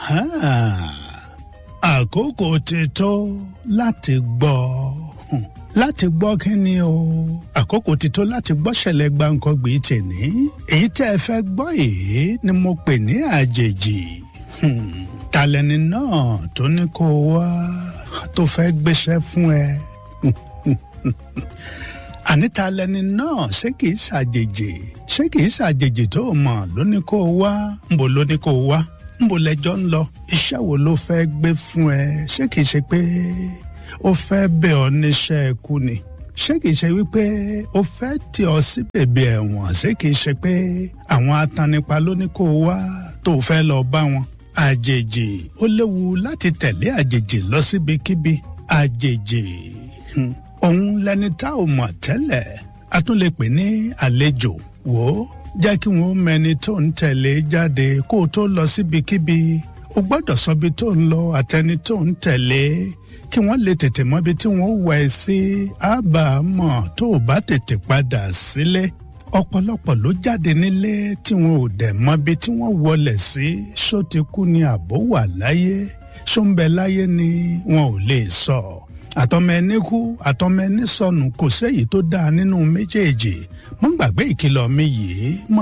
àkókò ti tó láti gbọ́ hmm, láti gbọ́ kí ni o àkókò ti tó láti gbọ́ ṣẹlẹ̀ gbàǹkangbì tèní èyí tẹ́ ẹ fẹ́ gbọ́ èyí ni mo pè ní àjèjì hmm, talẹ́ni náà tó ní kó wá tó fẹ́ gbéṣẹ́ fún ẹ àní talẹ́ni náà ṣé kìí ṣàjèjì ṣé kìí ṣàjèjì tó mọ̀ ló ní kó wá ńbo ló ní kó wá ńbo lẹjọ́ ń lọ iṣẹ́ wo ló fẹ́ gbé fún ẹ ṣé kìí ṣe pé ó fẹ́ bẹ̀ ọ́ níṣẹ́ ikú ni ṣé kìí ṣe wípé ó fẹ́ tì ọ́ sí bèbè ẹ̀wọ̀n ṣé kìí ṣe pé àwọn atanipa ló ní kó wá tó fẹ́ lọ bá wọn àjèjì ó léwu láti tẹ̀lé àjèjì lọ síbikíbi àjèjì hmm, òun lẹni tá ò mọ̀ tẹ́lẹ̀ a tún lè pè ní àlejò wò ó jẹ́ kí wọ́n mẹni tó ń tẹ̀lé jáde kó o tó lọ síbikíbi o gbọ́dọ̀ sọ bí tó ń lọ àtẹni tó ń tẹ̀lé kí wọ́n lè tètè mọ́bi tí wọ́n wà ẹ́ sí àbámọ̀ tó o bá tètè padà sílé ọ̀pọ̀lọpọ̀ ló jáde nílé tí wọn ò dẹ̀ mọ́bi tí wọ́n wọlé sí ṣó ti kú ni àbó wà láyé ṣó ń bẹ láyé ni wọn ò lè sọ àtọmọ ẹni kú àtọmọ ẹni sọnù kò séyìí tó dáa nínú méjèèjì mọ́ gbàgbé ìkìlọ̀ mi yìí mọ́